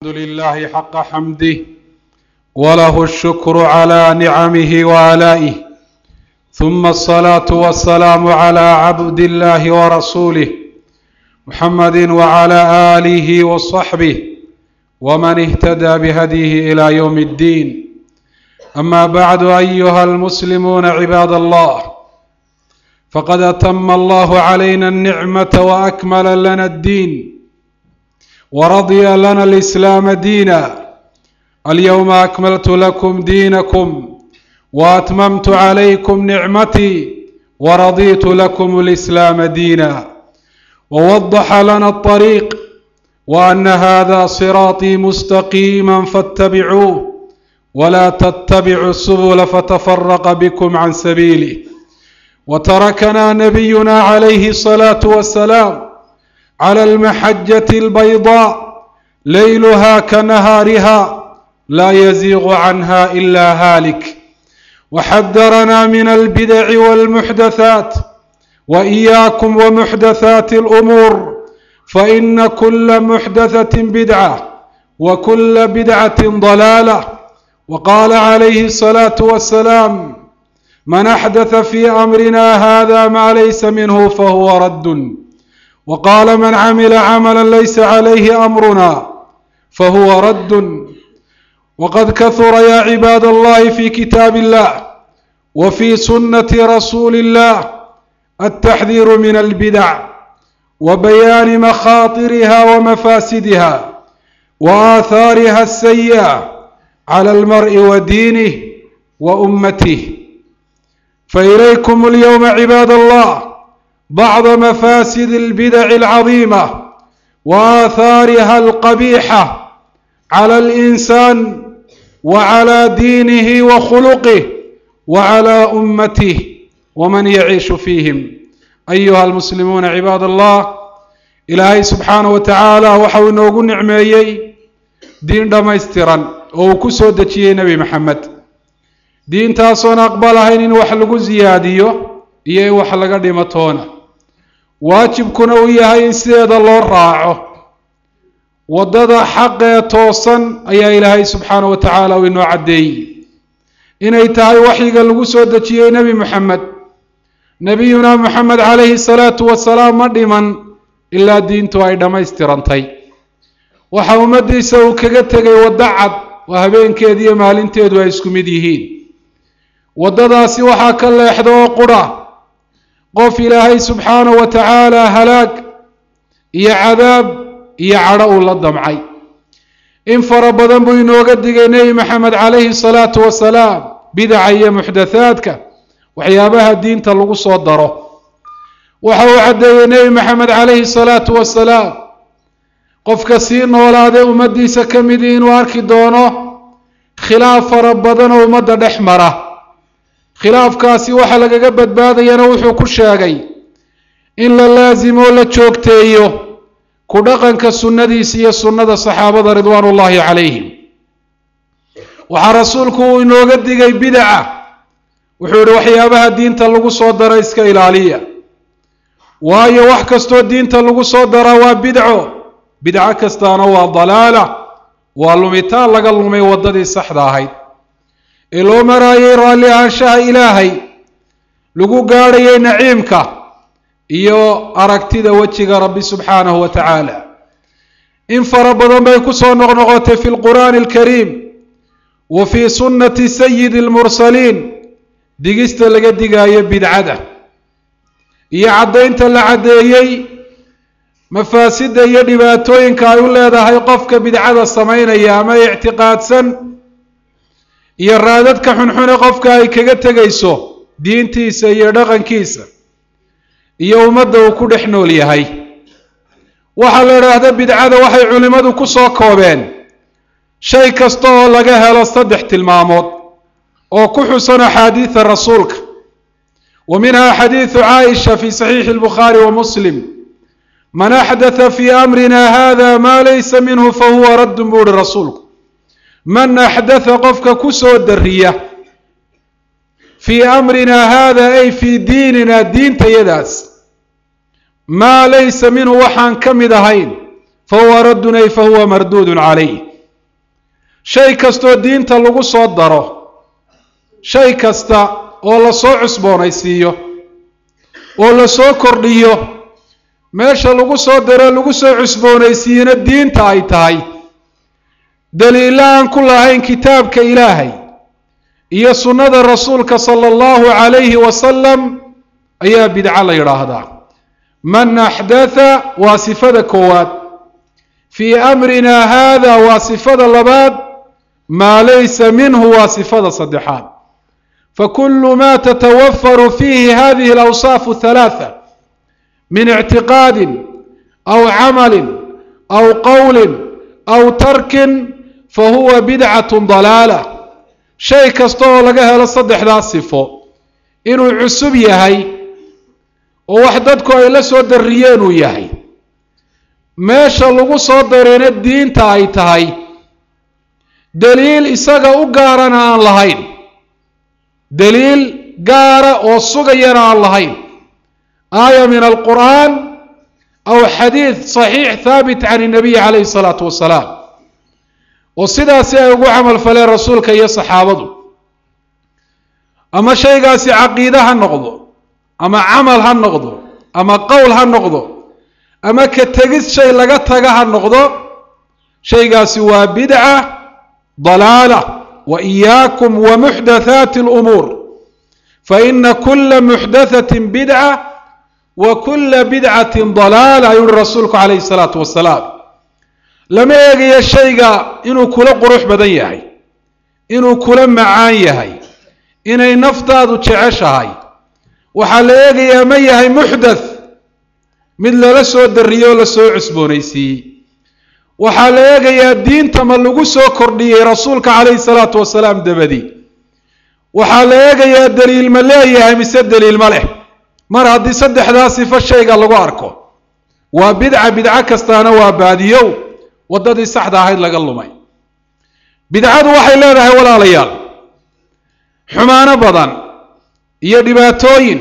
لله حق حمده وله الشكر على نعمه وآلائه ثم الصلاة والسلام على عبد الله ورسوله محمد وعلى آله وصحبه ومن اهتدى بهديه إلى يوم الدين أما بعد أيها المسلمون عباد الله فقد أتم الله علينا النعمة وأكمل لنا الدين ورضي لنا الإسلام دينا اليوم أكملت لكم دينكم وأتممت عليكم نعمتي ورضيت لكم الإسلام دينا ووضح لنا الطريق وأن هذا صراطي مستقيما فاتبعوه ولا تتبعوا السبل فتفرق بكم عن سبيله وتركنا نبينا عليه الصلاة والسلام على المحجة البيضاء ليلها كنهارها لا يزيغ عنها إلا هالك وحذرنا من البدع والمحدثات وإياكم ومحدثات الأمور فإن كل محدثة بدعة وكل بدعة ضلالة وقال عليه الصلاة والسلام من أحدث في أمرنا هذا ما ليس منه فهو رد وقال من عمل عملا ليس عليه أمرنا فهو رد وقد كثر يا عباد الله في كتاب الله وفي سنة رسول الله التحذير من البدع وبيان مخاطرها ومفاسدها وآثارها السيئة على المرء ودينه وأمته فإليكم اليوم عباد الله بعض مفاسد البدع العظيمة وآثارها القبيحة على الإنسان وعلى دينه وخلقه وعلى أمته ومن يعيش فيهم أيها المسلمون عباد الله إلهي سبحانه وتعالى waxau inoogu nicmeeyey diin dhammaystiran oo uu ku soo dejiyey nebi maxamed diintaasoon aqbalahayn in wax lagu siyaadiyo iyo in wax laga dhimo toona waajibkuna uu yahay in sideeda loo raaco waddada xaqee toosan ayaa ilaahay subxaanahu wa tacaala uu inoo caddeeyey inay tahay waxyiga lagu soo dejiyey nebi moxamed nebiyuna moxamed calayhi salaatu wasalaam ma dhiman ilaa diintu ay dhammaystirantay waxa ummaddiisa uu kaga tegay waddo cad oo habeenkeedu iyo maalinteedu ay isku mid yihiin waddadaasi waxaa ka leexda oo qudha qof ilaahay subxaanahu wa tacaala halaag iyo cadaab iyo cadho uu la damcay in fara badan buu inooga digay nebi maxamed calayhi salaatu wasalaam bidaca iyo muxdathaadka waxyaabaha diinta lagu soo daro waxa uu caddeeyey nebi maxamed calayhi salaatu wasalaam qofka sii noolaadee ummaddiisa ka midii inuu arki doono khilaaf fara badan oo ummadda dhex mara khilaafkaasi waxa lagaga badbaadayana wuxuu ku sheegay in la laasimo la joogteeyo ku dhaqanka sunnadiisa iyo sunnada saxaabada ridwaan ullaahi calayhim waxaa rasuulku uu inooga digay bidaca wuxuu yihi waxyaabaha diinta lagu soo daro iska ilaaliya waayo wax kastoo diinta lagu soo daraa waa bidco bidco kastaana waa dalaala waa lumitaan laga lumay waddadii saxda ahayd ee loo maraayay raalli ahaanshaha ilaahay lagu gaadhayay naciimka iyo aragtida wejiga rabbi subxaanahu wa tacaala in fara badan bay ku soo noqnoqotay fi lqur'aani alkariim wa fii sunnati sayidi almursaliin digista laga digaayo bidcada iyo caddaynta la caddeeyey mafaasidda iyo dhibaatooyinka ay u leedahay qofka bidcada samaynaya ama ictiqaadsan iyo raadadka xunxune qofka ay kaga tegayso diintiisa iyo dhaqankiisa iyo ummadda uu ku dhex nool yahay waxaa la idhaahda bidcada waxay culimmadu ku soo koobeen shay kasta oo laga helo saddex tilmaamood oo ku xusan axaadiida rasuulka wa minha xadiidu caaisha fi saxiixi albukhaari wa muslim man axdatha fii amrina hada maa laysa minhu fahuwa raddun buu uhi rasuulku man axdatha qofka ku soo dariya fii amrina hada ay fii diinina diintayadaas maa laysa minhu waxaan ka mid ahayn fahuwa raddun ay fahuwa marduudun calayh shay kastoo diinta lagu soo daro shay kasta oo la soo cusboonaysiiyo oo la soo kordhiyo meesha lagu soo daro lagu soo cusboonaysiiyena diinta ay tahay daliilla aan ku lahayn kitaabka ilaahay iyo sunnada rasuulka sala allahu calayhi wasalam ayaa bidco la yidhaahdaa man axdatha waa sifada koowaad fii amrina haada waa sifada labaad maa laysa minhu waa sifada saddexaad fakulu ma tatawafaru fiihi hadihi alawsaafu halaatha min ictiqaadin aw camalin aw qowlin aw tarkin fahuwa bidcatun dalaala shay kasta oo laga helo saddexdaas sifo inuu cusub yahay oo wax dadku ay la soo darriyeen uu yahay meesha lagu soo dareena diinta ay tahay daliil isaga u gaarana aan lahayn daliil gaara oo sugayana aan lahayn aaya min alqur'aan aw xadiid saxiix haabit can inabiyi calayhi salaatu wasalaam oo sidaasi ay ugu camal faleen rasuulka iyo saxaabadu ama shaygaasi caqiide ha noqdo ama camal ha noqdo ama qowl ha noqdo ama ka tegis shay laga taga ha noqdo shaygaasi waa bidca dalaala wa iyaakum wa muxdathaati alumuur fa ina kula muxdathatin bidca wa kula bidcatin dalaala ayuu uhi rasuulku calayhi salaatu wasalaam lama eegayo shayga inuu kula qurux badan yahay inuu kula macaan yahay inay naftaadu jeceshahay waxaa la eegayaa ma yahay muxdath mid lala soo darriyey oo lasoo cusboonaysiiyey waxaa la eegayaa diinta ma lagu soo kordhiyey rasuulka calayhi salaatu wasalaam dabadi waxaa la eegayaa daliil ma leeyahay mise daliil ma leh mar haddii saddexdaa sifo shayga lagu arko waa bidca bidco kastaana waa baadiyow waddadii saxda ahayd laga lumay bidcadu waxay leedahay walaalayaal xumaano badan iyo dhibaatooyin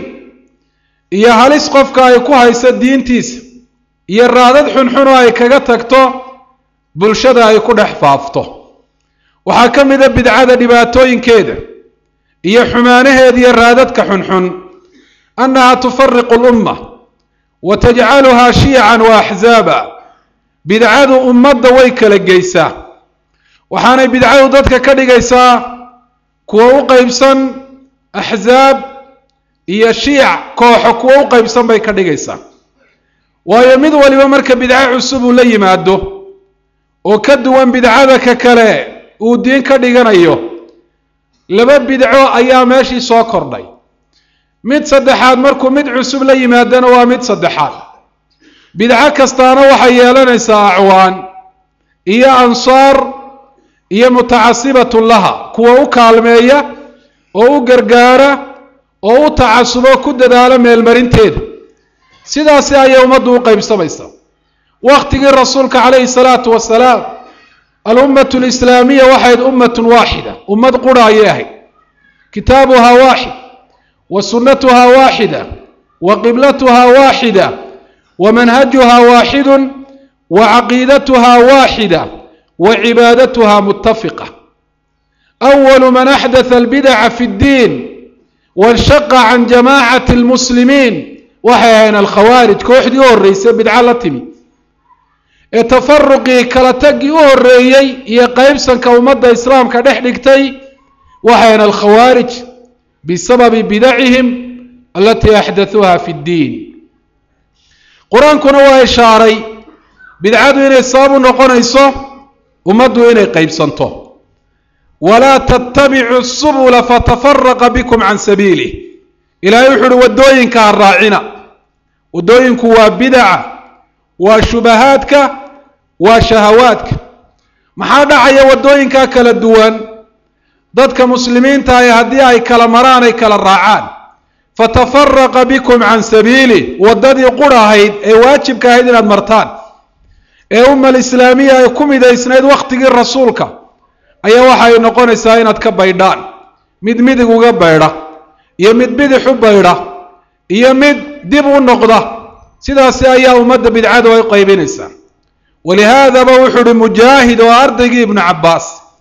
iyo halis qofka ay ku hayso diintiisa iyo raadad xunxun oo ay kaga tagto bulshada ay ku dhex faafto waxaa ka mid a bidcada dhibaatooyinkeeda iyo xumaanaheeda iyo raadadka xunxun annaha tufariqu lumma wa tajcaluhaa shiican wa axzaaba bidcadu ummadda way kala geysaa waxaanay bidcadu dadka ka dhigaysaa kuwa u qeybsan axzaab iyo shiic kooxo kuwa u qeybsan bay ka dhigaysaa waayo mid waliba marka bidco cusub uu la yimaado oo ka duwan bidcada ka kale uu diin ka dhiganayo laba bidco ayaa meeshii soo kordhay mid saddexaad markuu mid cusub la yimaadana waa mid saddexaad bidco kastaana waxay yeelanaysaa acwaan iyo ansaar iyo mutacasibatun laha kuwa u kaalmeeya oo u gargaara oo u tacasubo ku dadaalo meelmarinteeda sidaasi ayay ummaddu u qaybsamaysaa waktigii rasuulka calayhi salaatu wasalaam alummatu lislaamiya waxayd ummatun waaxida ummad qura ayay ahayd kitaabuhaa waaxid wa sunnatuhaa waaxida wa qiblatuhaa waaxida wa manhajuhaa waaxidun wa caqiidatuhaa waaxida wa cibaadatuhaa muttafiqa awalu man axdatha albidaca fi ddiin wanshaqa can jamaacati almuslimiin waxay ahayn alkhawaarij kooxdii u horreysay bidco la timi ee tafaruqii kala taggii u horreeyey iyo qeybsanka ummadda islaamka dhex dhigtay waxay ahayn alkhawaarij bisababi bidacihim alatii axdathuuha fi ddiin qur-aankuna waa ishaaray bidcadu inay sabab u noqonayso ummaddu inay qeybsanto walaa tattabicu subula fatafaraqa bikum can sabiilih ilaahay wuxu uhi waddooyinka ha raacina waddooyinku waa bidaca waa shubahaadka waa shahawaadka maxaa dhacaya waddooyinkaa kala duwan dadka muslimiinta ahi haddii ay kala maraan ay kala raacaan fatafaraqa bikum can sabiilih waddadii qura ahayd ee waajibka ahayd inaad martaan ee umma alislaamiya ay ku midaysnayd wakhtigii rasuulka ayaa waxay noqonaysaa inaad ka baydhaan mid midig uga baydha iyo mid bidix u baydha iyo mid dib u noqda sidaasi ayaa ummadda bidcadu ay qaybinaysaa walihaadaba wuxuu uhi mujaahid oo ardaygii ibnu cabbaas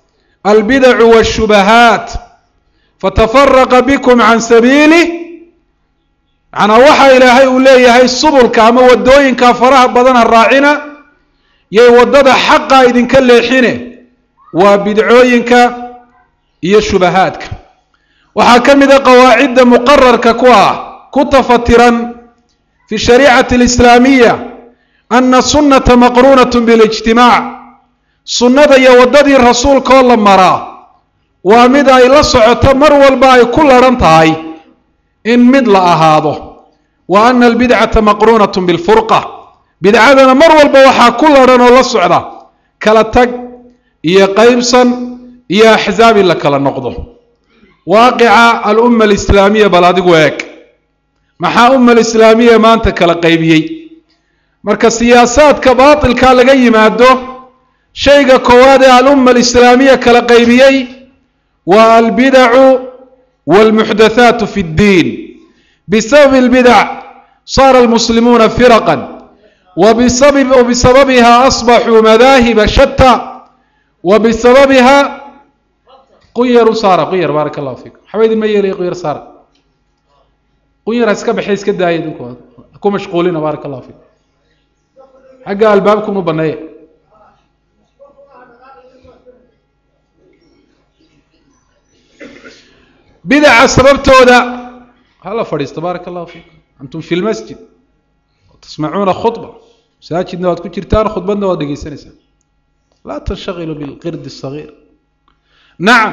albidacu waashubahaat fatafaraqa bikum can sabiilih macnaa waxa ilaahay uu leeyahay subulka ama waddooyinka faraha badan ha raacina yay waddada xaqa idinka leexine waa bidcooyinka iyo shubahaadka waxaa ka mid a qawaacidda muqararka ku ah ku tafatiran fi shariicati alislaamiya ana sunnata maqruunat bilijtimaac sunnada iyo waddadii rasuulkaoo la maraa waa mid ay la socoto mar walba ay ku laran tahay in mid la ahaado wa ana albidcata maqruunat bilfurqa bidcadana mar walba waxaa ku laran oo la socda kala tag iyo qaybsan iyo axzaab in la kala noqdo waaqica alumma alislaamiya bal adigu eeg maxaa umma alislaamiya maanta kala qaybiyey marka siyaasaadka baatilka laga yimaado shayga koowaad ee alumma alislaamiya kala qaybiyey waa albidacu walmuxdathaatu fi ddiin bisababi albidac saara almuslimuuna firaqan وبسببها أصبحوا مذاهب شتى وبسببها قير صار قير بارك الله فيكم حبيبي ما يلي قير صار قير اسكا بحيس كدا يدكم اكو مشغولين بارك الله فيكم حق البابكم وبنيه بدع سببتودا هلا فريس تبارك الله فيكم انتم في المسجد تسمعون خطبه masaajidna waad ku jirtaan khudbadna waad dhegeysanaysaan laa tanshakilu bilqirdi الصagiir nacam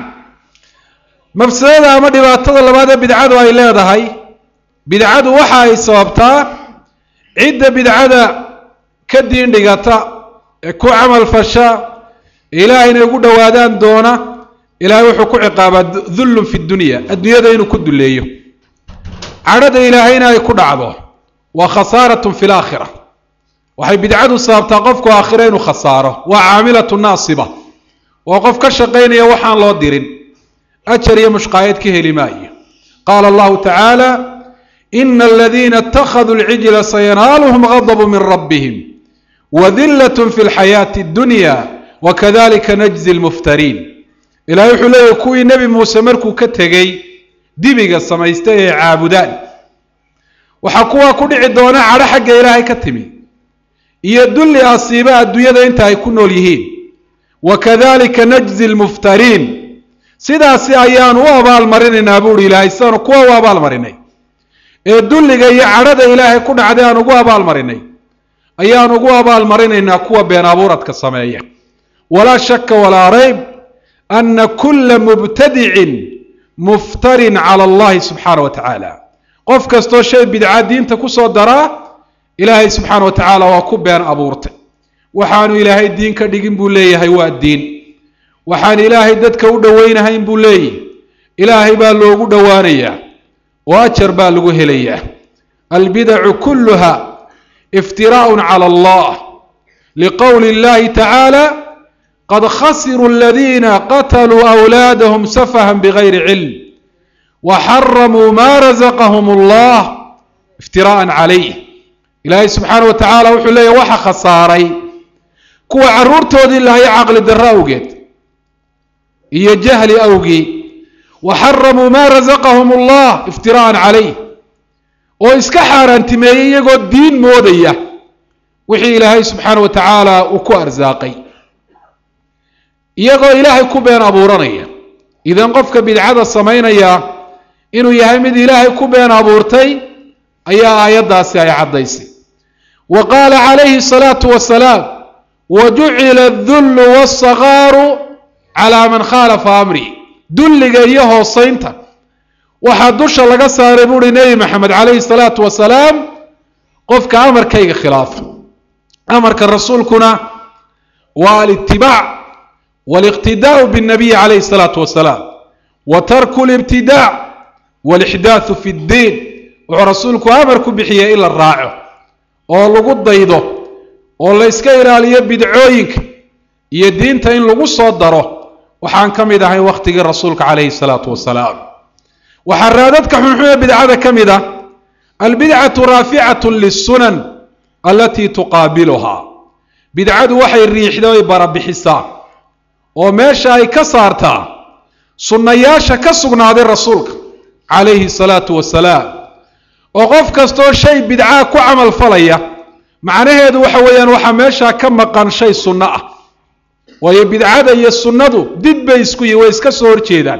mafsadada ama dhibaatada labaad ee bidcadu ay leedahay bidcadu waxa ay sababtaa cidda bidcada ka diin dhigata ee ku camal fasha ilaahay inay ugu dhowaadaan doona ilaahay wuxuu ku ciqaabaa dullun fi dunya adduunyada inuu ku duleeyo cadhada ilaahayna ay ku dhacdo waa khasaarat fi laakhira waxay bidcadu sababtaa qofku aakhiro inuu khasaaro waa caamilatu naasiba waa qof ka shaqaynaya waxaan loo dirin ajar iyo mushqaayad ka heli maayo qaala allahu tacaala ina aladiina اtakhaduu lcijla sayanaaluhum gadabu min rabbihim wadillat fi lxayaati اdunya wakadalika najzi lmuftariin ilahay wuxuu leeyahy kuwii nebi muuse markuu ka tegey dibiga samaystay ee caabudaan waxaa kuwaa ku dhici doona cadho xagga ilaahay ka timi iyo dulli asiiba adduunyada inta ay ku nool yihiin wakadalika najzi lmuftariin sidaasi ayaanu u abaalmarinaynaa buuhi ilaahay sidaanu kuwa u abaalmarinay ee dulliga iyo cadhada ilaahay ku dhacday aan ugu abaalmarinay ayaan ugu abaalmarinaynaa kuwa been abuuradka sameeya walaa shaka walaa rayb ana kula mubtadicin muftarin cala allahi subxaana wa tacaala qof kastoo shay bidca diinta kusoo daraa ilaahay subxaana wa tacaala waa ku been abuurtay waxaanu ilaahay diin ka dhigin buu leeyahay waa diin waxaan ilaahay dadka u dhowaynahayn buu leeyahy ilaahay baa loogu dhowaanayaa oo ajar baa lagu helayaa albidacu kulluha iftiraa'un cala allah liqowli اllahi tacaala qad khasiruu aladiina qataluu awlaadahum safahan bigayri cilm waxaramuu ma razaqahum allah iftiraa'an calayh ilaahay subxaana wa tacaala wuxuu leeyahy waxa khasaaray kuwa carruurtoodii lahay caqli darro awgeed iyo jahli awgii wa xaramuu maa rasaqahum allah iftiraa'an calayh oo iska xaaraantimeeyey iyagoo diin moodaya wixii ilaahay subxaana wa tacaala uu ku arsaaqay iyagoo ilaahay ku been abuuranaya idan qofka bidcada samaynaya inuu yahay mid ilaahay ku been abuurtay ayaa aayaddaasi ay caddaysay wa qaala calayhi الsalaatu wasalaam wajucila adullu waasagaaru calaa man khaalafa amri dulliga iyo hoosaynta waxaa dusha laga saaray buuhi nebi maxamed calayhi salaatu wasalaam qofka amarkayga khilaafa amarka rasuulkuna waa alitibaac waliqtidaau biاnnabiyi calayhi salaatu wasalaam wa tarku libtidaac walixdaaثu fi ddiin wuxuu rasuulku amar ku bixiyey in la raaco oo lagu daydo oo la yska ilaaliyo bidcooyinka iyo diinta in lagu soo daro waxaan ka mid ahay wakhtigii rasuulka calayhi salaatu wasalaam waxaa raadadka xunxun ee bidcada ka mid ah albidcatu raaficatu lisunan alatii tuqaabiluhaa bidcadu waxay riixda oy barabixisaa oo meesha ay ka saartaa sunnayaasha ka sugnaaday rasuulka calayhi salaatu wasalaam oo qof kastoo shay bidcaa ku camal falaya macnaheedu waxa weeyaan waxaa meeshaa ka maqan shay sunno ah waayo bidcada iyo sunnadu did bay isku yihin way iska soo horjeedaan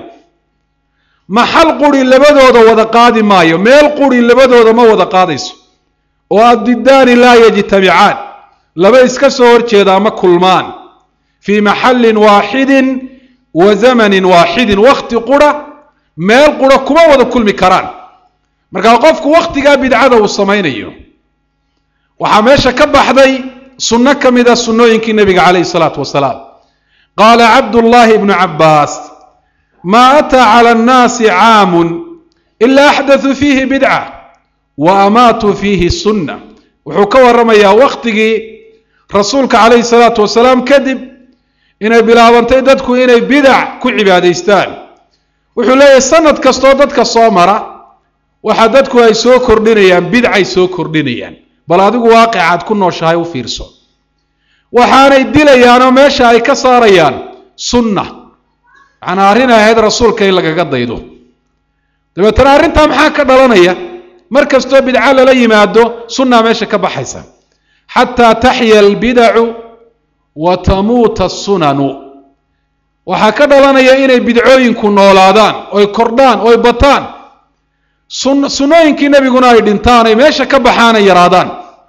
maxal quri labadooda wada qaadi maayo meel quri labadooda ma wada qaadayso oo addidaani laa yajtamicaan laba iska soo horjeedaa ma kulmaan fii maxallin waaxidin wa zamanin waaxidin wakhti qura meel qura kuma wada kulmi karaan markaa qofku wakhtigaa bidcada uu samaynayo waxaa meesha ka baxday sunno ka mid a sunnooyinkii nebiga calayhi salaatu wasalaam qaala cabdullaahi ibnu cabbaas maa ataa cala annaasi caamun ilaa axdathuu fiihi bidca wa amaatuu fiihi sunna wuxuu ka warramayaa wakhtigii rasuulka calayhi salaatu wasalaam kadib inay bilaabantay dadku inay bidac ku cibaadaystaan wuxuu leeyahay sanad kastoo dadka soo mara waxa dadku ay soo kordhinayaan bidcay soo kordhinayaan bal adigu waaqicaad ku nooshahay u fiirso waxaanay dilayaanoo meesha ay ka saarayaan sunna macnaa arrin ay ahayd rasuulka in lagaga daydo dabeetana arrintaa maxaa ka dhalanaya mar kastoo bidco lala yimaado sunnaa meesha ka baxaysa xataa taxya albidacu wa tamuuta asunanu waxaa ka dhalanaya inay bidcooyinku noolaadaan oy kordhaan oy bataan sun sunnooyinkii nebiguna ay dhintaan ay meesha ka baxaan ay yaraadaan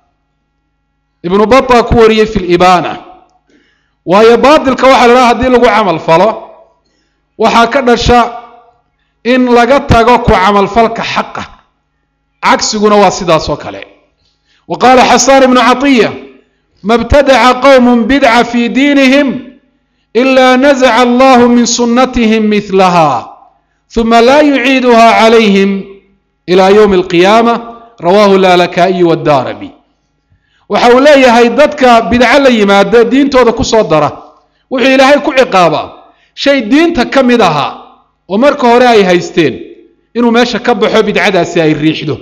ibnu bata ku wariyey fi libaana waayo baatilka waxaa la dhaha hadii lagu camal falo waxaa ka dhasha in laga tago ku camalfalka xaqa cagsiguna waa sidaas oo kale wa qaala xasaan ibnu catiya ma btadaca qowm bidca fi diinihim ila nazaca allahu min sunnatihim mihlaha uma laa yuciiduha calayhim ila ywmi alqiyaama rawahu lalakaa'iyu wadaarabi waxa uu leeyahay dadka bidco la yimaada diintooda ku soo dara wuxuu ilaahay ku ciqaabaa shay diinta ka mid ahaa oo marka hore ay haysteen inuu meesha ka baxo bidcadaasi ay riixdo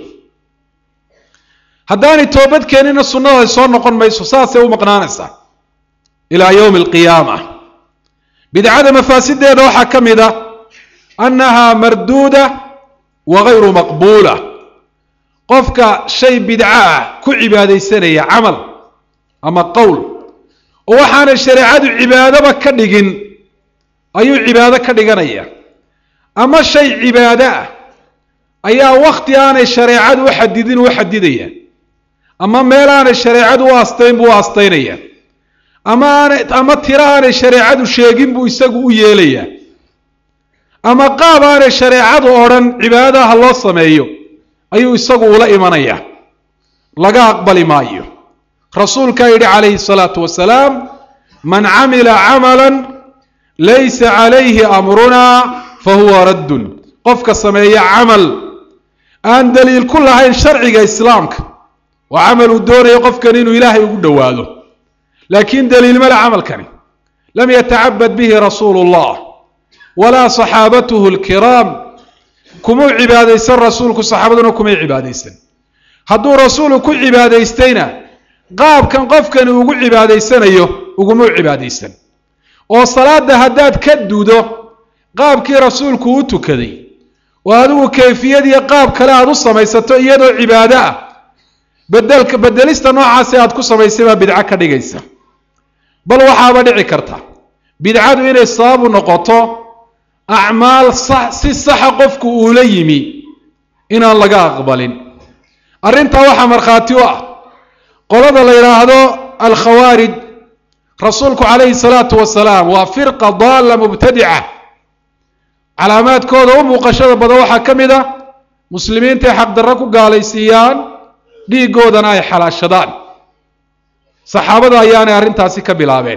haddaanay toobad keenina sunnada ay soo noqon mayso saasay u maqnaanaysaa ilaa yowmi alqiyaama bidcada mafaasideeda waxaa ka mid a annaha marduuda wa gayru maqbuula qofka shay bidco ah ku cibaadaysanaya camal ama qowl oo waxaanay shareecadu cibaadaba ka dhigin ayuu cibaado ka dhiganaya ama shay cibaado ah ayaa wakti aanay shareecadu u xadidin u xadidaya ama meel aanay shareecadu u astayn buu u astaynaya ama aanay ama tiro aanay shareecadu sheegin buu isagu u yeelayaa ama qaab aanay shareecadu odhan cibaadadaha loo sameeyo ayuu isagu ula imanayaa laga aqbali maayo rasuulkaa yidhi calayhi salaatu wasalaam man camila camalan laysa calayhi amrunaa fa huwa raddun qofka sameeya camal aan daliil ku lahayn sharciga islaamka waa camal uu doonayo qofkan inuu ilaahay ugu dhowaado laakiin daliil male camalkani lam yatacabad bihi rasuulu llah walaa saxaabatuhu alkiraam kumuu cibaadaysan rasuulku saxaabaduna kumay cibaadaysan hadduu rasuulu ku cibaadaystayna qaabkan qofkani ugu cibaadaysanayo ugumuu cibaadaysan oo salaada haddaad ka dudo qaabkii rasuulku u tukaday oo adigu kayfiyadiyo qaab kale aada u samaysato iyadoo cibaado ah bedelka bedelista noocaasi aad ku samaysay baa bidco ka dhigaysa bal waxaaba dhici karta bidcadu inay sababu noqoto acmaal sax si saxa qofku uula yimi inaan laga aqbalin arrintaa waxaa markhaati u ah qolada la yidhaahdo alkhawaarij rasuulku calayhi salaatu wasalaam waa firqa daalla mubtadica calaamaadkooda u muuqashada badan waxaa ka mid ah muslimiinta ay xaqdarro ku gaalaysiiyaan dhiiggoodana ay xalaashadaan saxaabada ayaanay arrintaasi ka bilaabeen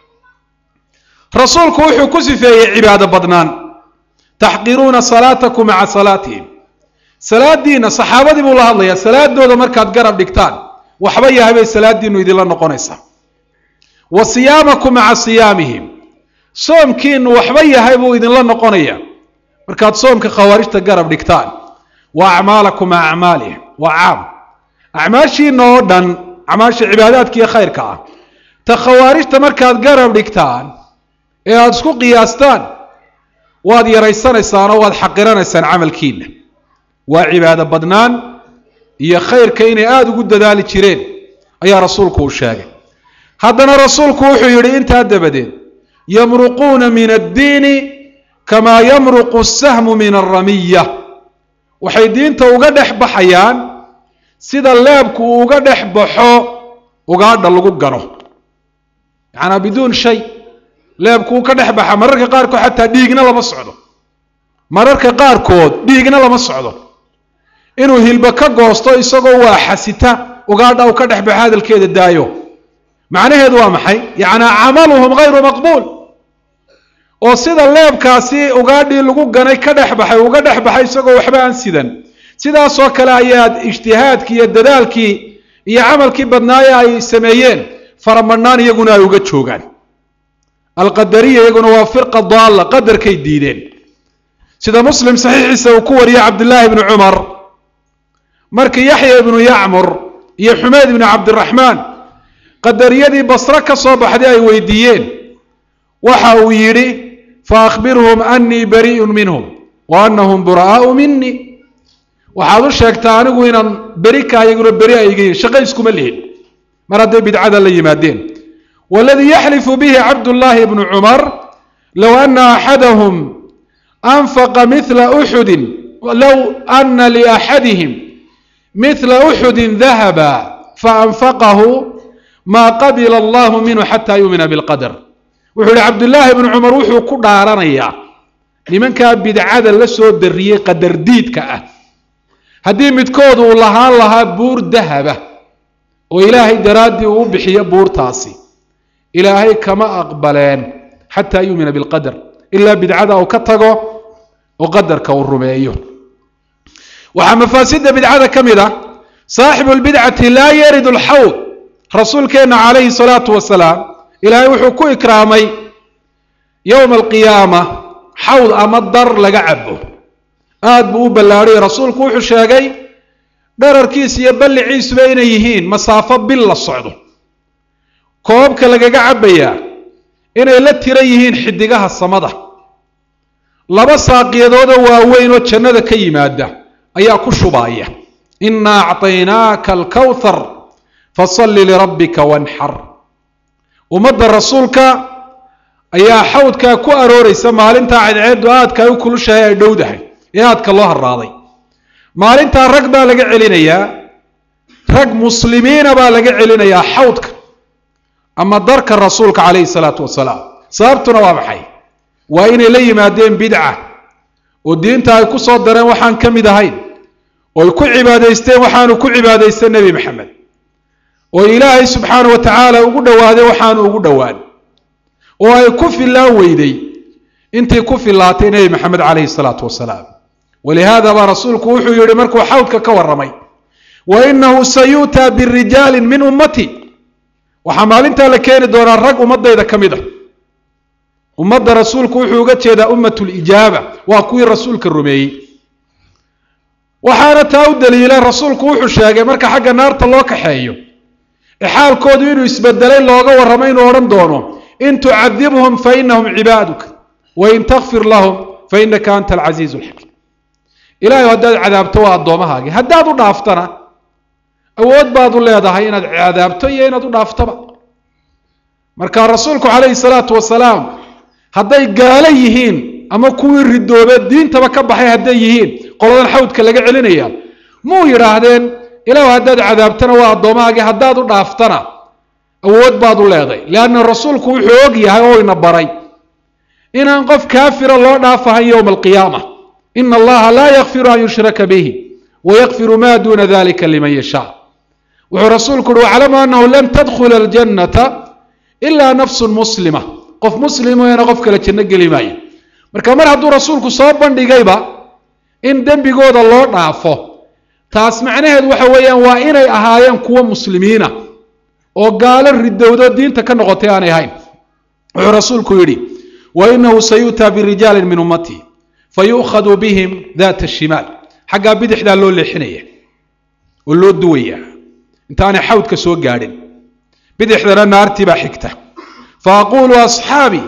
rasuulku wuxuu ku sifeeyey cibaado badnaan taxqiruuna salaatakum maca salaatihim salaadiina saxaabadii buu la hadlayaa salaadooda markaad garab dhigtaan waxba yahay bay salaadiinu idinla noqonaysaa wa siyaamakum maca siyaamihim soomkiinu waxba yahay buu idinla noqonaya markaad soomka khawaarijta garab dhigtaan wa acmaalakum maca acmaalihim waa caam acmaashiina oo dhan acmaasha cibaadaadka iyo khayrka ah ta khawaarijta markaad garab dhigtaan ee aada isku qiyaastaan waad yaraysanaysaan oo waad xaqiranaysaan camalkiina waa cibaado badnaan iyo khayrka inay aada ugu dadaali jireen ayaa rasuulku uu sheegay haddana rasuulku wuxuu yidhi intaa dabadeed yamruquuna min addiini kamaa yamruqu asahmu min alramiya waxay diinta uga dhex baxayaan sida leebku uu uga dhex baxo ugaadha lagu gano yacanaa biduun shay leebku uu ka dhex baxa mararka qaarkood xataa dhiigna lama socdo mararka qaarkood dhiigna lama socdo inuu hilba ka goosto isagoo waa xasita ugaadha uu ka dhex baxo hadalkeeda daayo macnaheedu waa maxay yacnaa camaluhum hayru maqbuul oo sida leebkaasi ugaadhii lagu ganay ka dhex baxay uga dhex baxay isagoo waxba aan sidan sidaasoo kale ayaad ijtihaadkii iyo dadaalkii iyo camalkii badnaaye ay sameeyeen faramadhnaan iyaguna ay uga joogaan alqadariya iyaguna waa firqa daalla qadarkay diideen sida muslim saxiixiisa uu ku wariyey cabdillaahi ibnu cumar markii yaxya ibnu yacmur iyo xumeyd ibnu cabdiraxmaan qadariyadii basre ka soo baxday ay weydiiyeen waxa uu yidhi faakbirhum annii bari'un minhum wa annahum bura'aau minii waxaad u sheegtaa anigu inaan beri ka iyaguna beri ay iga yihin shaqo iskuma lihin mar hadday bidcada la yimaadeen waladii yaxlifu bihi cabdullaahi ibnu cumar low ana axadahum anfaqa mila uxudin low ana liaxadihim mila uxudin dahaba faanfaqahu maa qabila allahu minhu xataa yuumina bilqadar wuxuu yihi cabdullaahi ibnu cumar wuxuu ku dhaaranayaa nimankaa bidcada la soo dariyey qadardiidka ah haddii midkood uu lahaan lahaa buur dahaba oo ilaahay daraaddii uu u bixiyo buurtaasi ilaahay kama aqbaleen xataa yuumina bilqadar ilaa bidcada uu ka tago oo qadarka uu rumeeyo waxaa mafaasidda bidcada ka mid ah saaxibu lbidcati laa yaridu alxawd rasuulkeenna calayhi salaatu wasalaam ilaahay wuxuu ku ikraamay yowma alqiyaama xawd ama dar laga cabo aada buu u ballaadhay rasuulku wuxuu sheegay dherarkiisa iyo balliciisuba inay yihiin masaafo bil la socdo koobka lagaga cabbayaa inay la tira yihiin xidigaha samada laba saaqiyadoodoo waaweyn oo jannada ka yimaada ayaa ku shubaaya innaa acطaynaaka alkawthar fasalli lirabbika wanxar ummadda rasuulka ayaa xawdkaa ku arooraysa maalintaa cadceeddu aadka ay u kulushahay ay dhowdahay ee aadka loo harraaday maalintaa rag baa laga celinayaa rag muslimiina baa laga celinayaa xawdka ama darka rasuulka calayhi salaatu wasalaam sababtuna waa maxay waa inay la yimaadeen bidca oo diinta ay ku soo dareen waxaan ka mid ahayn oo ay ku cibaadaysteen waxaanu ku cibaadaysta nebi maxamed oo ilaahay subxaana wa tacaala ugu dhowaadeen waxaanu ugu dhowaan oo ay ku fillaan weyday intii ku fillaatay nebi maxamed calayhi salaatu wasalaam walihaada baa rasuulku wuxuu yihi markuu xawdka ka warramay wa inahu sayu'taa birijaalin min ummati waxaa maalintaa la keeni doonaa rag ummadayda ka mid a ummadda rasuulku wuxuu uga jeedaa ummat lijaaba waa kuwii rasuulka rumeeyey waxaana taa u daliila rasuulku wuxuu sheegay marka xagga naarta loo kaxeeyo ee xaalkoodu inuu isbedelay looga warramo inuu odhan doono in tucadibhum fa inahum cibaaduka wain takfir lahum fa inaka anta alcasiizu alxakiim ilahay haddaad cadaabto waa addoomahaagii haddaad u dhaaftana awood baad u leedahay inaad cadaabto iyo inaad u dhaaftoba marka rasuulku calayhi salaatu wasalaam hadday gaalo yihiin ama kuwii ridoobe diintaba ka baxay hadday yihiin qoladan xawdka laga celinaya muu yidhaahdeen ilaahu haddaad cadaabtana waa addoomahaagii haddaad u dhaaftana awood baad u leeday leanna rasuulku wuxuu og yahay oo ina baray inaan qof kaafira loo dhaafahan yowma alqiyaama ina allaha laa yakfiru an yushraka bihi wayakfiru ma duna dalika liman yashaa wuxuu rasuulku uhi waclamu annahu lan tadkhula aljannata ilaa nafsun muslima qof muslimeena qof kale janno geli maayo marka mar hadduu rasuulku soo bandhigayba in dembigooda loo dhaafo taas macnaheedu waxa weeyaan waa inay ahaayeen kuwo muslimiina oo gaalo ridowdo diinta ka noqotay aanay ahayn wuxuu rasuulku yidhi wa inahu sayu'taa birijaalin min ummatii fayu'khadu bihim daata shimaal xaggaa bidixdaa loo leexinaya oo loo duwaya intaanay xawdka soo gaadhin bidixdana naartii baa xigta fa aquulu asxaabii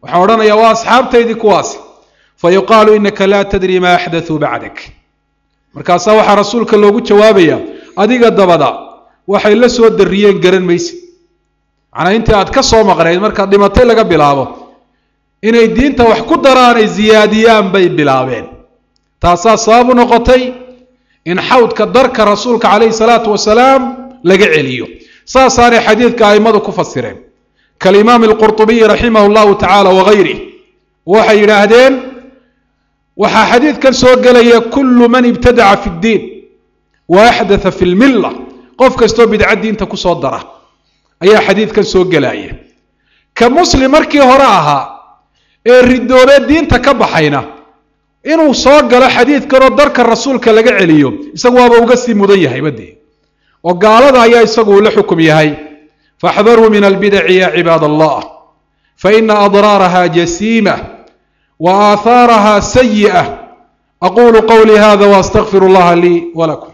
waxaa odhanaya waa asxaabtaydii kuwaasi fa yuqaalu inaka laa tadri maa axdatuu bacdak markaasaa waxaa rasuulka loogu jawaabaya adiga dabada waxay la soo dariyeen garan mayse macnaa intii aad ka soo maqnayd markaad dhimatay laga bilaabo inay diinta wax ku daraanay ziyaadiyaan bay bilaabeen taasaa sabab u noqotay in xawdka darka rasuulka calayhi salaatu wasalaam laga celiyo saasaanay xadiidka a'immadu ku fasireen kalimaam alqurطubiyi raximah llahu tacaala wagayrih waxay yidhaahdeen waxaa xadiidkan soo gelaya kullu man ibtadaca fi ddiin wa axdatha fi lmilla qof kastoo bidca diinta kusoo dara ayaa xadiidkan soo gelaya ka muslim markii hore ahaa ee ridoobee diinta ka baxayna inuu soo galo xadiidkanoo darka rasuulka laga celiyo isagu waaba uga sii mudan yahay badee oo gaalada ayaa isagu uu la xukum yahay faxdaruu min albidaci ya cibaad allah faina adraaraha jasiima wa aahaaraha sayi'a aqulu qawlii hada waastaqfir اllaha lii walakum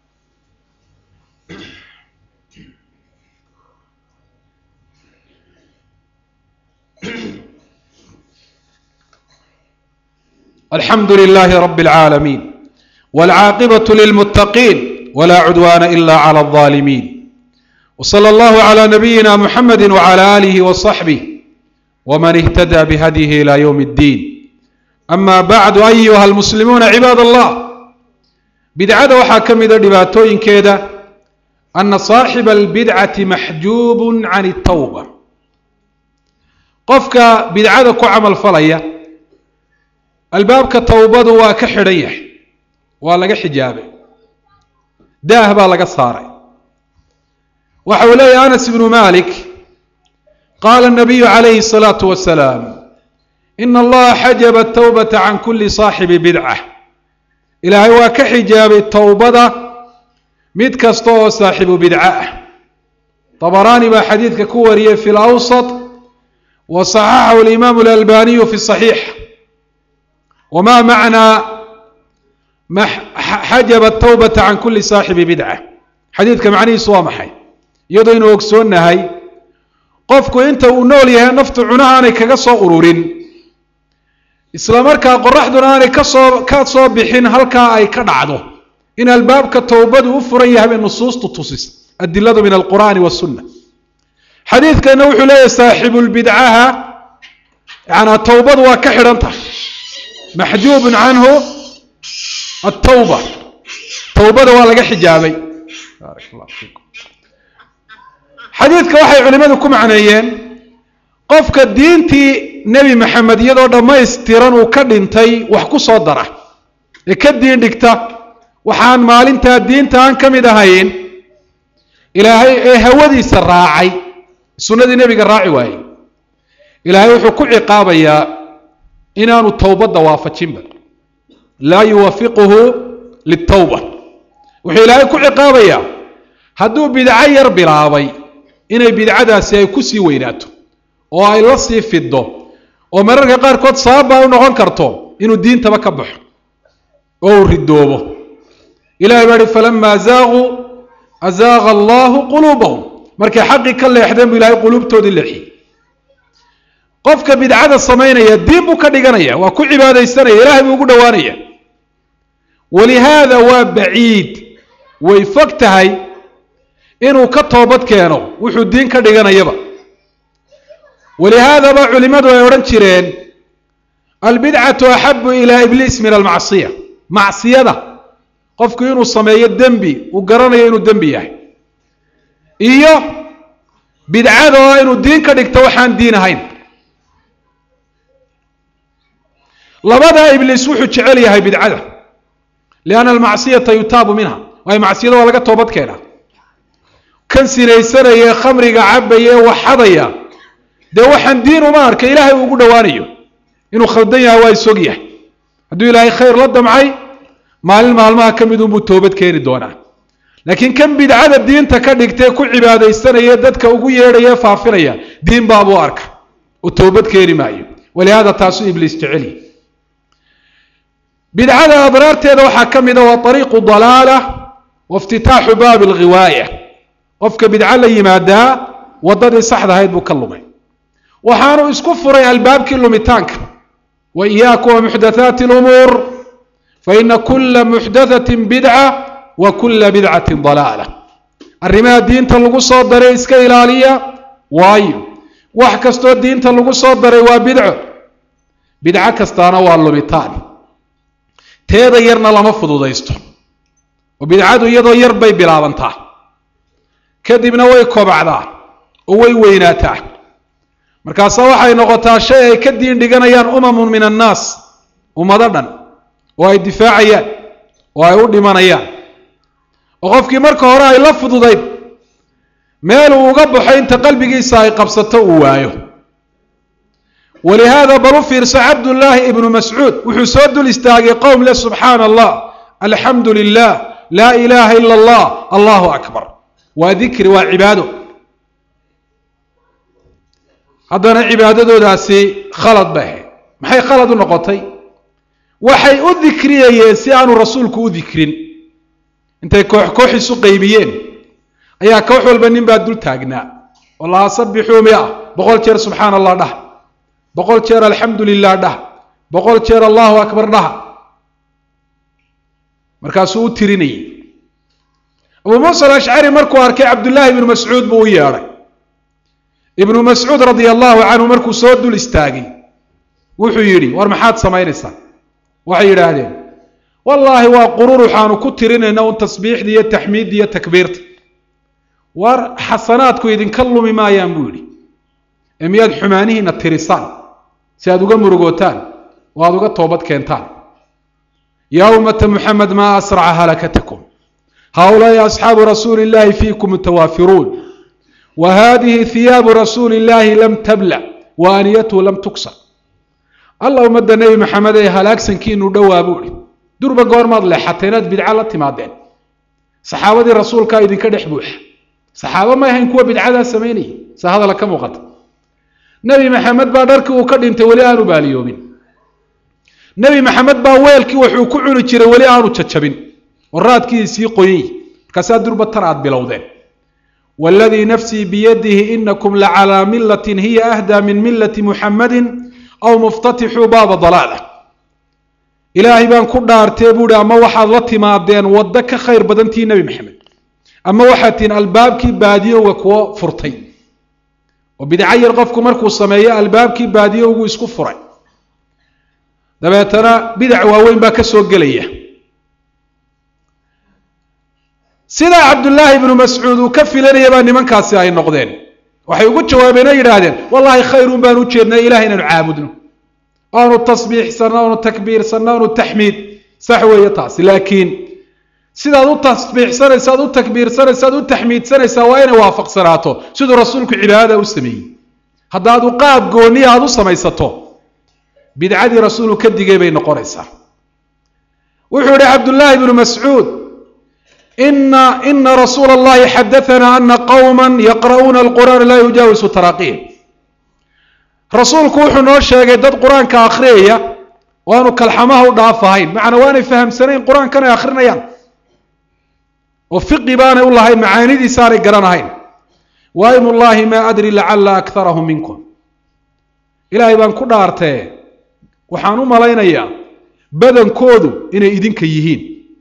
alxamdu lilahi rab اlcaalamiin wاlcaaqibaة lilmutaqiin wla cudwana ila clى الظالمين وصلى الله على نبينا محمد وعلى آله وصحبه ومن اهتدى بهديه إلى يوم الدين أما بعد أيها المسلمون عباد الله بدعة waxaa ka mida dhibaatooyinkeeda أن صاaحب البدعة محجوب عن التوبة qofka bidcada ku camal falaya albaabka towbadu waa ka xidhan yahay waa laga xijaabay daah baa laga saaray waxa uu leeyahy anas ibnu malik qaala الnabiyu calayhi الsalaaةu wasalaam ina allaha xajaba towbata can kuli saaxibi bidca ilaahay waa ka xijaabay towbada mid kasta oo saaxibu bidca ah طabaraani baa xadiidka ku wariyey fi lawsط wa صaxaxahu اlimaamu اlalbaniyu fi صaxiix wma macnaa xajaba towbata can kuli saaxibi bidca xadiidka macnihiisu waa maxay iyadoo inuu ogsoonnahay qofku inta uu nool yahay naftu cunaha aanay kaga soo ururin isla markaa qoraxduna aanay kasoo ka soo bixin halkaa ay ka dhacdo in albaabka towbadu u furan yahay bay nusuustu tusisa adiladu min alqur'aani wasunna xadiidkana wuxuu leeyahay saaxibulbidcaha yanaa towbadu waa ka xidhan tahay maxjuubun canhu atawba towbada waa laga xijaabay baarak allah fiikum xadiidka waxay culimmadu ku macneeyeen qofka diintii nebi maxamed iyadoo dhammaystiran uu ka dhintay wax ku soo dara ee ka diin dhigta waxaan maalintaa diinta aan ka mid ahayn ilaahay ee hawadiisa raacay sunnadii nebiga raaci waayey ilaahay wuxuu ku ciqaabayaa inaanu towbadda waafajinba laa yuwafiquhu litawba wuxuu ilaahay ku ciqaabayaa hadduu bidco yar bilaabay inay bidcadaasi ay ku sii weynaato oo ay la sii fiddo oo mararka qaarkood sababbaa u noqon karto inuu diintaba ka baxo oo uu ridoobo ilahay baa hi falamaa zaaquu azaaqa allahu quluubahum markay xaqii ka leexdeen buu ilahay quluubtoodii leexiyey qofka bidcada samaynaya diin buu ka dhiganaya waa ku cibaadaysanaya ilahay buu ugu dhowaanaya walihaada waa baciid way fog tahay inuu ka toobad keeno wuxuu diin ka dhiganayaba walihaadaba culimmadu ay odhan jireen albidcatu axabu ilaa ibliis min almacsiya macsiyada qofku inuu sameeyo dembi uu garanayo inuu dembi yahay iyo bidcada oo inuu diin ka dhigto waxaan diin ahayn labadaa ibliis wuxuu jecel yahay bidcada lianna almacsiyata yutaabu minha waayo macsiyada waa laga toobad keenaa kan sinaysanaya khamriga cabaya ee waxadaya dee waxaan diin uma arka ilaahay uu ugu dhowaanayo inuu khaldan yahay waa isog yahay hadduu ilaahay khayr la damcay maalin maalmaha ka mid unbuu toobad keeni doonaa laakiin kan bidcada diinta ka dhigtee ku cibaadaysanaya dadka ugu yeedhaya ee faafinaya diin baabuu arka oo toobad keeni maayo walihaada taasuu ibliis jeceliy bidcada adraarteeda waxaa ka mida waa ariiqu dalaala wa iftitaaxu baabi alghiwaaya qofka bidco la yimaadaa waddadii saxda ahayd buu ka lumay waxaanu isku furay albaabkii lumitaanka wa iyaakum wa muxdathaati lumuur faina kula muxdathatin bidca wa kula bidcatin dalaala arrimaha diinta lagu soo daray iska ilaaliya waayo wax kastoo diinta lagu soo daray waa bidco bidco kastaana waa lumitaan teeda yarna lama fududaysto oo bidcadu iyadoo yar bay bilaabantaa kadibna way kobacdaa oo way weynaataa markaase waxay noqotaa shay ay ka diin dhiganayaan umamun min annaas ummado dhan oo ay difaacayaan oo ay u dhimanayaan oo qofkii marka hore ay la fududayd meel uu uga baxo inta qalbigiisa ay qabsato uu waayo walihaada bal u fiirso cabdullaahi ibnu mascuud wuxuu soo dul istaagay qowm le subxaana allah alxamdu lilah laa ilaaha ila allah allahu akbar waa dikri waa cibaado haddana cibaadadoodaasi khalad bay ahayd maxay khalad u noqotay waxay u dikriyayeen si aanu rasuulku u dikrin intay koox koox isu qaybiyeen ayaa koox walba nin baa dul taagnaa oo lahaa sabixuu mia boqol jeer subxaana allah dhah boqol jeer alxamdu lilah dhah boqol jeer allahu akbar dhah markaasuu u tirinayay abuu muusa alashcari markuu arkay cabdullaahi ibnu mascuud buu u yeedhay ibnu mascuud radia allahu canhu markuu soo dul istaagay wuxuu yidhi war maxaad samaynaysaa waxay yidhaahdeen wallaahi waa qurur waxaanu ku tirinayna un tasbiixda iyo taxmiidda iyo takbiirta war xasanaadku idinka lumi maayaan buu yidhi ee miyaad xumaanihiina tirisaan si aad uga murugootaan oo aada uga toobad keentaan yaa ummata muxamed maa asraca halakatakum haulaai asxaabu rasuuli illahi fiikum mutawaafiruun wa hadihi hiyaabu rasuuli illahi lam tablac wa aniyatuhu lam tuksa alla ummadda nebi maxamed ee halaagsankiinu dhowaa buu ihi durba goormaad leexatay inaad bidco la timaadeen saxaabadii rasuulkaa idinka dhex buuxa saxaabo may ahayn kuwa bidcadaa samaynayay se hadala ka muuqata nebi maxamed baa dharkii uu ka dhintay weli aanu baaliyoobin nebi maxamed baa weelkii wuxuu ku cuni jiray weli aanu jajabin oo raadkiisii qoyay markaasaa durba tan aad bilowdeen waladii nafsii biyadihi inakum lacalaa milatin hiya ahdaa min milati muxamadin aw muftatixuu baaba dalaala ilaahay baan ku dhaartee buuhi ama waxaad la timaadeen waddo ka khayr badantii nebi maxamed ama waxaad tihiin albaabkii baadiyowga kuwo furtay oo bidco yar qofku markuu sameeyo albaabkii baadiyowgu isku furay dabeetana bidac waaweyn baa ka soo gelaya sidaa cabdullaahi ibnu mascuud uu ka filanaya baa nimankaasi ay noqdeen waxay ugu jawaabeen oo yidhaahdeen wallaahi khayrun baan u jeednay ilaah inaanu caabudno aanu tasbiixsanno aanu takbiirsanno aanu taxmiid sax weeye taasi laakiin sidaad u tasbiixsanaysa ad u takbiirsanaysa ad u taxmiidsanaysaa waa inay waafaqsanaato siduu rasuulku cibaadada u sameeyey haddaadu qaab gooniya aada u samaysato bidcadii rasuulku ka digay bay noqonaysaa wuxuu yihi cabdullaahi ibnu mascuud ina ina rasuula allahi xadaanaa ana qowma yaqra'uuna alqur'aana laa yujaawisu taraaqiihim rasuulku wuxuu noo sheegay dad qur-aanka akhriyaya oo aanu kalxamaha u dhaafahayn macnaa waanay fahamsanayn qur-aankan ay akhrinayaan oo fiqi baanay u lahayn macaanidiisaanay garanahayn waym ullaahi maa adri lacala akarahum minkum ilaahay baan ku dhaartee waxaan u malaynayaa badankoodu inay idinka yihiin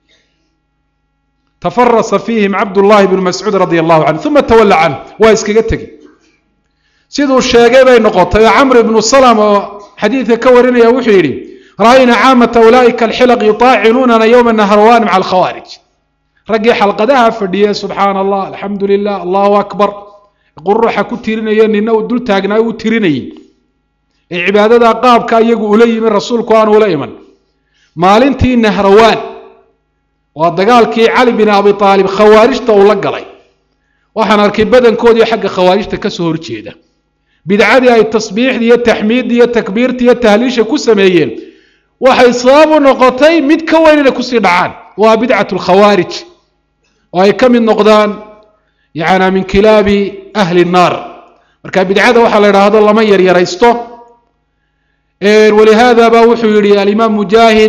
tafarasa fiihim cabdullaahi bnu mascuud radia allahu canhu uma tawalla canhu waa iskaga tegi siduu sheegay bay noqotay oo camr ibnu salam oo xadiidka ka warinaya wuxuu yidhi ra'ayna caamata ulaa'ika alxilaq yutaacinuunana yowma naharwan maca alkhawaarij raggii xalqadaha fadhiye subxaana allah alxamdu lilah allahu akbar quruxa ku tirinaya nina uu dul taagnaayo u tirinayay ee cibaadada qaabka iyagu ula yimi rasuulku aanu ula iman maalintii nahrawaan waa dagaalkii cali bin abi aalib khawaarijta uu la galay waxaan arkay badankoodii xagga khawaarijta kasoo horjeeda bidcadii ay tasbiixdii iyo taxmiiddii iyo takbiirtii iyo tahliisha ku sameeyeen waxay sabab u noqotay mid ka weyn inay kusii dhacaan waa bidcat lkhawaarij oo ay ka mid noqdaan yana min kilaabi ahli nnaar marka bidcada waxaa la idhaahdo lama yaryaraysto walihaada ba wuxuu yihi alimaam mujaahid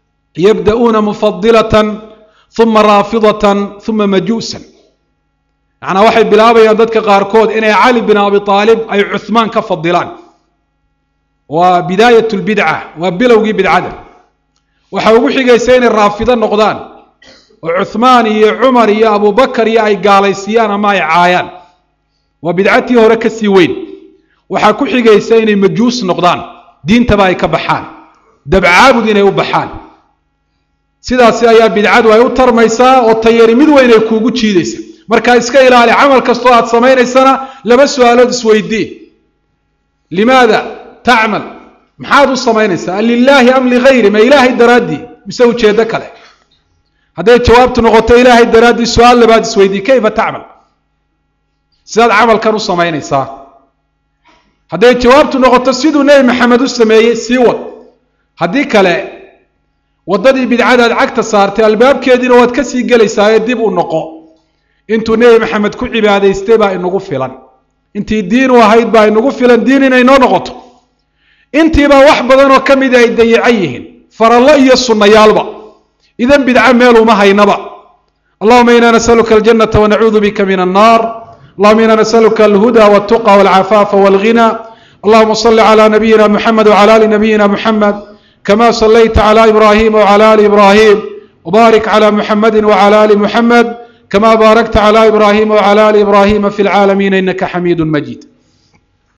yabda'uuna mufadilatan uma raafidatan uma majuusan macnaa waxay bilaabayaan dadka qaarkood inay cali bin abi aalib ay cuhmaan ka fadilaan waa bidaayat lbidca waa bilowgii bidcada waxaa ugu xigaysa inay raafido noqdaan oo cuhmaan iyo cumar iyo abubakar iyo ay gaalaysiiyaan ama ay caayaan waa bidcatii hore ka sii weyn waxaa ku xigaysa inay majuus noqdaan diintaba ay ka baxaan dabcaabud inay u baxaan sidaasi ayaa bidcadu ay u tarmaysaa oo tayari mid weyn ay kuugu jiidaysa marka iska ilaali camal kastoo aad samaynaysana laba su-aalood isweydii limaada tacmal maxaad u samaynaysaa a lilaahi am ligayri ma ilaahay daraaddii mise ujeeddo kale hadday jawaabtu noqoto ilaahay daraaddii su-aal labaad isweydii kayfa tacmal sidaad camalkan u samaynaysaa hadday jawaabtu noqoto siduu nebi maxamed u sameeyey sii wad haddii kale waddadii bidcadaad cagta saartay albaabkeediina waad ka sii gelaysaa ee dib u noqo intuu nebi maxamed ku cibaadaystay baa inagu filan intii diin u ahayd baa inagu filan diin inay noo noqoto intiibaa wax badan oo ka mida ay dayacan yihiin farallo iyo sunnayaalba idan bidco meel uma haynaba allahuma ina nasaluka aljanata wanacuudu bika min annar allahuma ina nasaluka alhuda waltuqa walcafaafa walghina allahuma salli cala nabiyina muxamed wcala ali nabiyina muxamed kama salayta cla ibrahima wcala ali ibrahim wbarik cla muxamedi wcala ali muxamed kama baarakta cla ibrahima wcala ali ibrahima fi lcaalamiina inaka xamiidu majid